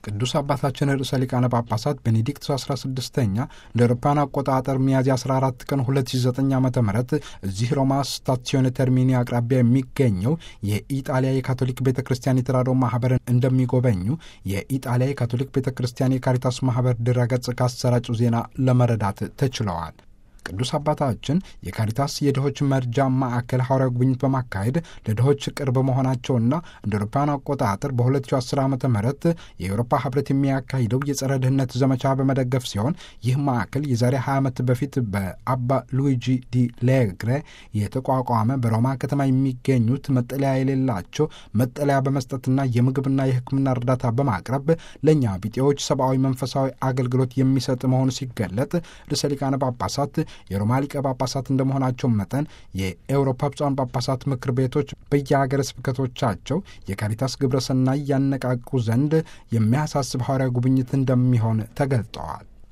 ቅዱስ አባታችን ርዕሰ ሊቃነ ጳጳሳት ቤኔዲክት 16ኛ እንደ አውሮፓውያን አቆጣጠር ሚያዝያ 14 ቀን 2009 ዓ ም እዚህ ሮማ ስታሲዮን ተርሚኒ አቅራቢያ የሚገኘው የኢጣሊያ የካቶሊክ ቤተ ክርስቲያን የተራድኦ ማህበርን እንደሚጎበኙ የኢጣሊያ የካቶሊክ ቤተ ክርስቲያን የካሪታስ ማህበር ድረገጽ ካሰራጩ ዜና ለመረዳት ተችለዋል። ቅዱስ አባታችን የካሪታስ የድሆች መርጃ ማዕከል ሐዋርያዊ ጉብኝት በማካሄድ ለድሆች ቅርብ መሆናቸውና እንደ አውሮፓውያን አቆጣጠር በ2010 ዓ ም የአውሮፓ ህብረት የሚያካሂደው የጸረ ድህነት ዘመቻ በመደገፍ ሲሆን ይህ ማዕከል የዛሬ 20 ዓመት በፊት በአባ ሉዊጂ ዲ ሌግሬ የተቋቋመ በሮማ ከተማ የሚገኙት መጠለያ የሌላቸው መጠለያ በመስጠትና የምግብና የሕክምና እርዳታ በማቅረብ ለእኛ ቢጤዎች ሰብአዊ መንፈሳዊ አገልግሎት የሚሰጥ መሆኑ ሲገለጥ ርዕሰ ሊቃነ ጳጳሳት የሮማ ሊቀ ጳጳሳት እንደመሆናቸው መጠን የኤውሮፓ ብፁዓን ጳጳሳት ምክር ቤቶች በየሀገረ ስብከቶቻቸው የካሪታስ ግብረሰናይ ያነቃቁ ዘንድ የሚያሳስብ ሐዋርያዊ ጉብኝት እንደሚሆን ተገልጠዋል።